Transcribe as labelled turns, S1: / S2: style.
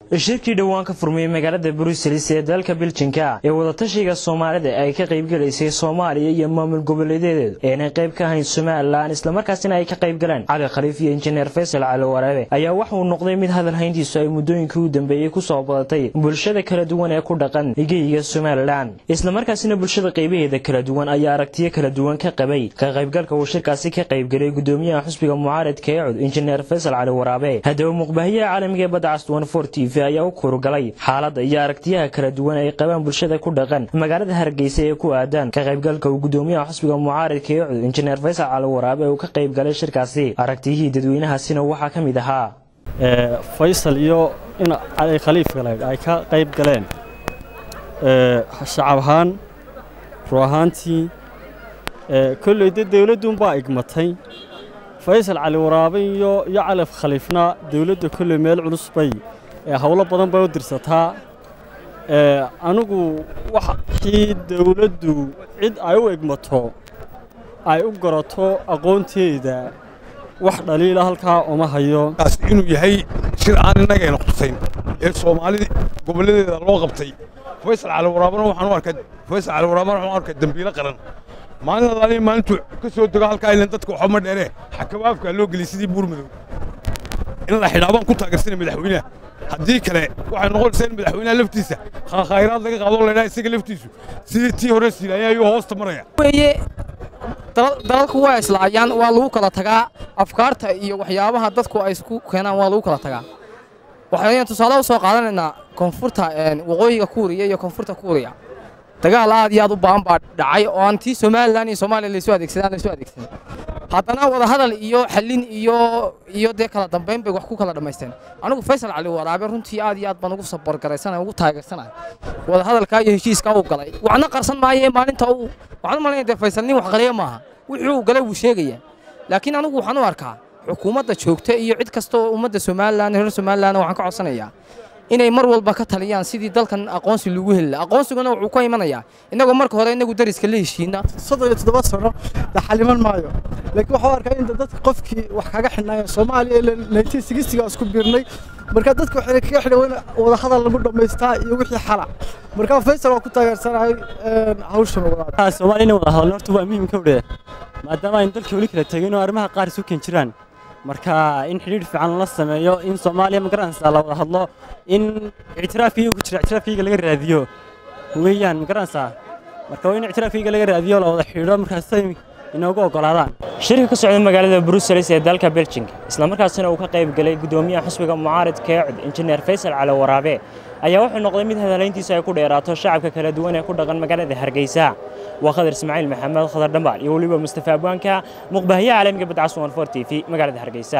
S1: shirkii dhowaan ka furmayey magaalada bruselis ee dalka biljinka ee wadatashiga soomaalida ay ka qaybgalaysay soomaaliya iyo maamul goboleedadeedu eenay qayb ka ahayn somalilan islamarkaasina ay ka qaybgaleen cali khaliif iyo injineer faysal cali waraabe ayaa waxa uu noqday mid hadal hayntiisu ay muddooyinkii u dambeeyey kusoo badatay bulshada kala duwan ee ku dhaqan geyiga somalilan islamarkaasina bulshada qaybaheeda kala duwan ayaa aragtiyo kala duwan ka qabay ka qaybgalka uu shirkaasi ka qaybgalay gudoomiyaha xusbiga mucaaradka ee cud injineer faysal cali waraabe haddaba muqbahiyaha caalamiga ee badda caswan for t v ayaa u kurugalay xaaladda iyo aragtiyaha kala duwan ay qabaan bulshada ku dhaqan magaalada hargeysa ee ku aadaan ka qaybgalka uu gudoomiyaha xusbiga mucaaradka ee cud injineer faysal cali waraabe uu ka qaybgalay shirkaasi aragtiyihii dadweynahaasina waxaa ka mid ahaa
S2: faysal iyo in cali khaliif galeed ay ka qayb galeen shacab ahaan ruu ahaantii kolley dee dowladduunbaa igmatay faysal cali waraabe iyo iyo cali khaliifna dowladda kolley meel culus bay howlo badan bay u dirsataa anigu waxii dowladdu cid ay u egmato ay u garato aqoonteeda wax dhaliila halkaa uma hayo
S3: inuu yahay shir aan innagayna qusayn ee soomaalida gobolladeeda loo qabtay faysal cali waraabana waxaan u arkaa faysal cali waraabana waxaan u arkaa dembiilo qaran maalin alaaliya maalintuu ka soo dego halkaa ilan dadka waxba ma dheeree xakabaabkaa loo geliyay sidii buurmadow in la xidhaa baan ku taageersanay madaxweynaha haddii kale waxay noqonaysaa in madaxweynaha laftiisa khayraad laga qaado laydhaa isaga laftiisu sidii tii hore siilaya ayuu hoosta maraya
S4: weye dalalku waa islaayaan waa lagu kala tagaa afkaarta iyo waxyaabaha dadku ay isku keenaan waa lagu kala tagaa waxaynu tusaale u soo qaadanaynaa koonfurta waqooyiga kuuriya iyo koonfurta kuuriya dagaal aad iyo aad u baahan baa dhacay oo aan tii somalilan iyo soomaaliya laysu adeegsadaan laysu adeegsan haddana wadahadal iyo xallin iyo iyo dee kala dambayn bay wax ku kala dhammaysteen anigu faysal cali waraabe runtii aad iyo aad baan ugu saborgaraysanahay ugu taageersanahay wadahadalkaa iyo heshiiskaa uu galay waxna qarsan maayo maalinta uu waxaan u malaynaya dee faysal nin wax qaliya maaha wixii uu galay wuu sheegaya laakiin anigu waxaan u arkaa xukuumadda joogta iyo cid kasta oo ummadda somalilan reer somalilan waxaan ka codsanayaa inay mar walba ka taliyaan sidii dalkan aqoonsi lagu heli lahaa aqoonsiguna wuxuu ka imanayaa innagoo marka hore inagu dariska la heshiina
S5: soddon iyo toddoba sano la xaliman maayo laakiin waxaa arkaa in dadka qofkii wax kaga xidhnaayo soomaaliya ilaa nineteen sixtiga isku biirnay marka dadka waxay kaga xidhan wada hadal lagu dhammaystaa iyo wixii xala marka faysal waa ku taageersanahay hawshan
S2: wadaad soomaaliya inay wada hadalno horta waa muhiim ka wdhe maadaama aynu dalka weli kala tegin oo arrimaha qaar isu keen jiraan marka in xidhiidh fiican la sameeyo in soomaaliya magaranaysaa la wada hadlo in ictiraafkiiga ku jira ictiraafkiiga laga raadiyo weeyaan magaranaysaa marka waa in ictiraafkiiga laga raadiyo la wada xidhiidho markaasay inoogu oggolaadaan
S1: shirka ka socda magaalada bruselis ee dalka beljinga islamarkaasina uu ka qayb galay gudoomiyaha xusbiga mucaaradka ee cud injineer faysal cali waraabe ayaa wuxuu noqday mid hadalayntiisa ay ku dheeraato shacabka kala duwan ee ku dhaqan magaalada hargeysa waa khadar ismaaciil maxamed khadar dhambaal iyo weliba mustafa abwaanka muqbahiyaha caalamiga badcaswan for t v magaalada hargeysa